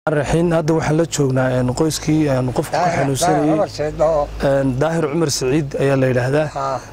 raxiin hadda waxaan la joognaa qoyskii qofka ku xanuunsanayey daahir cumar siciid ayaa la yidhaahdaa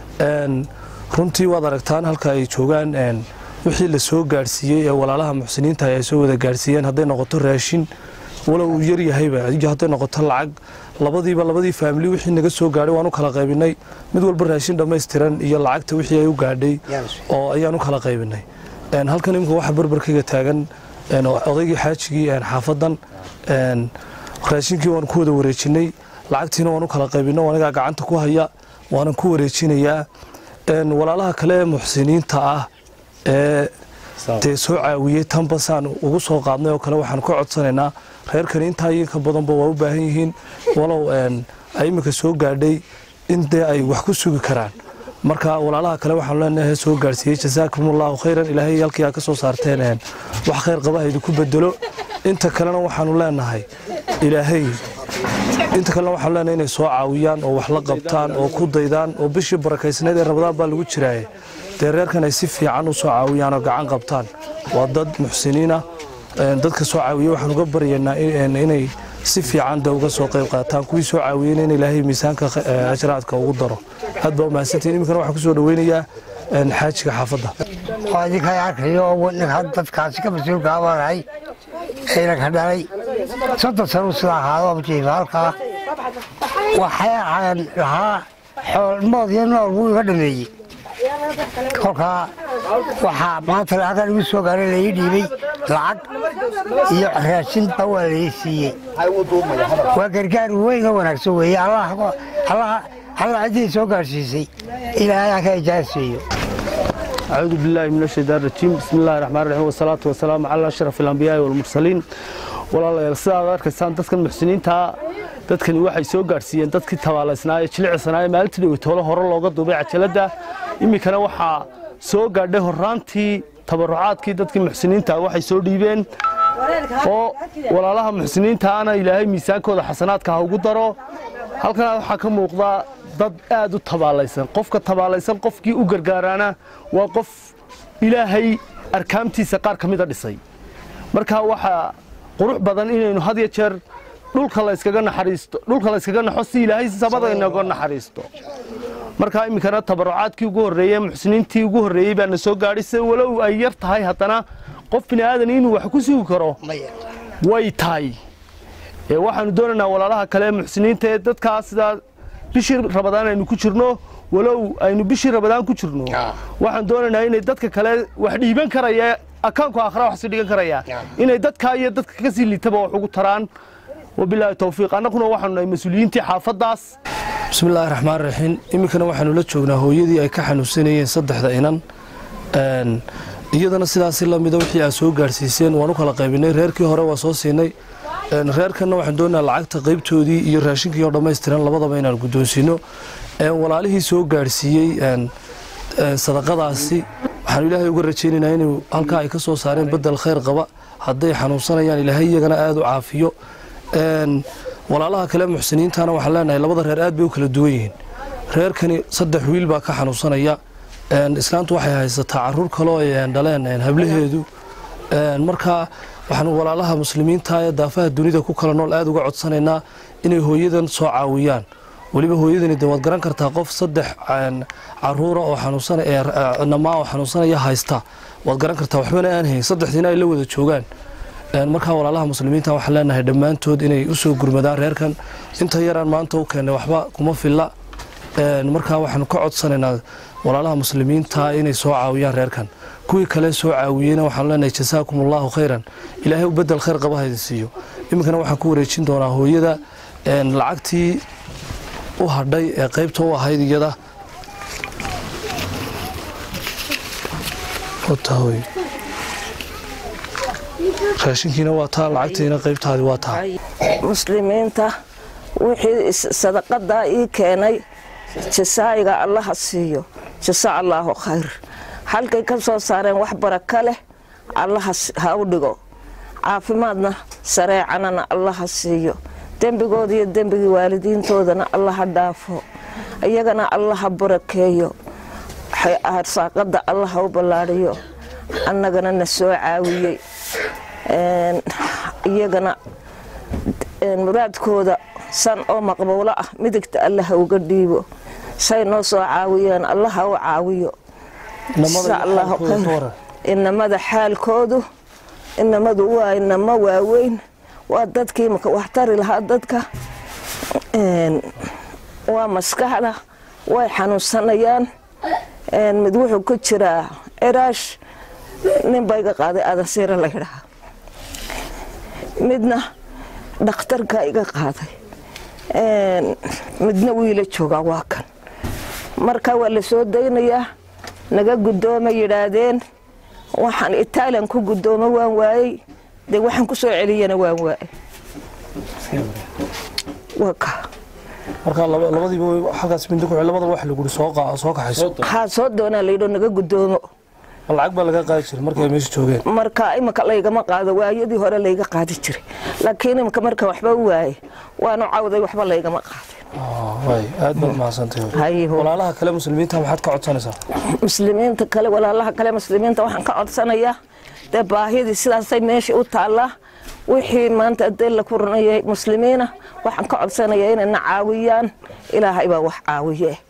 runtii waad aragtaan halka ay joogaan wixii la soo gaadhsiiyey ee walaalaha muxsiniinta ay soo wada gaadhsiiyeen hadday noqoto raashin walow uu yaryahayba hadday noqoto lacag labadiiba labadii faamili wixii naga soo gaadhay waan u kala qaybinay mid walba raashin dhammaystiran iyo lacagta wixii ay u gaadhay oo ayaan u kala qaybinay halkan imika waxa barbarkayga taagan odaygii xaajigii xaafadan raashinkii waan ku wada wareejinay lacagtiina waan u kala qaybino anigaa gacanta ku haya waanan ku wareejinayaa walaalaha kale ee muxsiniinta ah ee dee soo caawiyey tanbasaan ugu soo qaadnay oo kale waxaan ka codsanaynaa reerkani intaa iyo ka badanba waa u baahan yihiin walow ay iminka soo gaadhay in dee ay wax ku sugi karaan marka walaalaha kale waxaanu leenahay soo gaarsiiyey jasaakumullahu khayran ilaahay halkii aa ka soo saarteen wax khayr qaba idinku bedelo inta kalena waxaanu leenahay ilaahay inta kalena waxaanu leenahay inay soo caawiyaan oo wax la qabtaan oo ku daydaan oo bishii barakaysnayd ee rabadaan baa lagu jiraaye dee reerkan ay si fiican u soo caawiyaan oo gacan qabtaan waa dad muxsiniina dadka soo caawiye waxaan uga baryaynaa inay si fiican de uga soo qayb qaataan kuwii soo caawiyeyna in ilaahay miisaanka ajraadka ugu daro aad baa umahadsantihin iminkana waxaan kusoo dhaweynayaa xaajiga xaafadda idinka arkayo dadkaasi ka mas-uulka abaanahay ciidanka dhalay soddon sano sida ahaado jiifa halkaa waxaan lahaa xoolmood iyo nool wuu iga dhameeyey kolkaa waxaa maanta lacagaan igu soo gaaray laii dhiibay lacag iyo raashinba waa laii siiyey waa gargaar weyn oo wanaagsan weeye alla ciddii soo gaarsiisay ilaahay ha ka ijaaseeyo أعوذ بالله من الشيطان الرجيم بسم الله الرحمن الرحيم والصلاة والسلام على أشرف الأنبياء والمرسلين walaalayaal sidaad arkaysaan dadkan muxsiniinta dadkani waxay soo gaadhsiiyeen dadkii tabaalaysnaa ee jilicsanaa ee maalintii dhaweytoole hore looga duubay cajaladda iminkana waxaa soo gaadhay horraantii tabarucaadkii dadkii muxsiniinta waxay soo dhiibeen oo walaalaha muxsiniintaana ilaahay miisaankooda xasanaadka ha ugu daro halkana waxaa ka muuqda dad aad u tabaalaysan qofka tabaalaysan qofkii u gargaaraana waa qof ilaahay arkaamtiisa qaar ka mida dhisay marka waxaa qurux badan inaynu had iyo jeer dhulka layskaga naxariisto dhulka layskaga naxo si ilaahay sabada inaga naxariisto marka iminkana tabarucaadkii ugu horreeyey muxsiniintii ugu horreeyey baa na soo gaadhay se walow ay yar tahay haddana qof bini aadan inuu wax ku sugi karo way tahay waxaanu doonaynaa walaalaha kale muxsiniinta ee dadkaa sidaa bishii rabadaan aynu ku jirno walow aynu bishii rabadaan ku jirno waxaan doonaynaa inay dadka kale wax dhiiban karaya akaanku aakhira wax sii dhigan karaya inay dadkaa iyo dadka ka sii liitaba wax ugu taraan wabilaahi towfiiq annaguna waxaanu nahay mas-uuliyiintii xaafaddaas bismillaahi raxmaan raxiim iminkana waxaanu la joognaa hooyadii ay ka xanuunsanayeen saddexda inan iyadana sidaasi lamida wixii aad soo gaadhsiiseen waan u kala qaybinay reerkii hore waa soo siinay reerkanna waxaan doonayaa lacagta qaybtoodii iyo raashinkii oo dhammaystiran labadaba inaan guddoonsiino walaalihii soo gaadhsiiyey sadaqadaasi waxaanu ilaahay uga rajaynaynaa inuu halkaa ay ka soo saareen bedel khayr qaba hadday xanuunsanayaan ilaahay iyagana aada u caafiyo walaalaha kale muxsiniintana waxaan leenahay labada reer aad bay u kala duwan yihiin reerkani saddex wiil baa ka xanuunsanaya islaantu waxay haysataa caruur kaloo ay dhaleen hablaheedu marka waxaan walaalaha muslimiinta ee daafaha dunida ku kala nool aada uga codsanaynaa inay hooyadan soo caawiyaan weliba hooyadani de waad garan kartaa qof saddex caruura oo xanuunsanamaa oo xanuunsanaya haysta waad garan kartaa waxbana aan hayn saddexdiina ay la wada joogaan markaa walaalaha muslimiinta waxaan leenahay dhammaantood inay usoo gurmadaan reerkan inta yaraan maanta u keennay waxba kuma filla markaa waxaanu ka codsanaynaa walaalaha muslimiinta inay soo caawiyaan reerkan kuwii kale soo caawiyeyna waxaanu leenahay jasaakum allahu khayran ilaahay u bedel khayr qaba haydin siiyo iminkana waxaan ku wareejin doonaa hooyada lacagtii u hadhay ee qaybta u ahayd iyada raashinkiina waa taa lacagtiina qaybtaadi waa taa muslimiinta wixii sadaqadaa ii keenay jasaa'iga allaha siiyo jasa allaahu khayr halkay ka soo saareen wax baraka leh allaha ha u dhigo caafimaadna sareecanana allaha siiyo dembigooda iyo dembigii waalidiintoodana allaha dhaafo iyagana allaha barakeeyo arsaaqada allaha u ballaadhiyo annagana na soo caawiyey iyagana muraadkooda san oo maqbuulo ah midigta allaha uga dhiibo say noo soo caawiyeen allaha u caawiyo insha allahu khayr inamada xaalkoodu inamadu waa inamo waaweyn waa dadkii maka waxtari lahaa dadka waa maskaxda way xanuunsanayaan mid wuxuu ku jiraa ciraash nin ba iga qaaday adansiira la yidhaha midna dhakhtarka iga qaaday midna wiila joogaa waa kan marka waa la soo daynayaa naga guddooma yidhaahdeen waxaan italian ku guddoomo waan waayey dee waxaan ku soo celiyana waan waayey waka marka labadiiba halkaas mindi ku labada wax lagu soo soo kaxayso waxaa soo doonaa layidho naga guddoomo lacag baa laga qaadi jiray markay meesha joogeen marka imika laygama qaado waayadii hore layga qaadi jiray laakiin imika marka waxba waaye waanu cawday waxba laygama qaaday way aad baad mahadsantahay walaalaha kale muslimiinta maxaad ka codsanaysaa muslimiinta kale walaalaha kale muslimiinta waxaan ka codsanayaa dee baahidii sidaasay meesha u taallaa wixii maanta adee la kuranayay muslimiina waxaan ka codsanayaa inayna caawiyaan ilaahay baa wax caawiye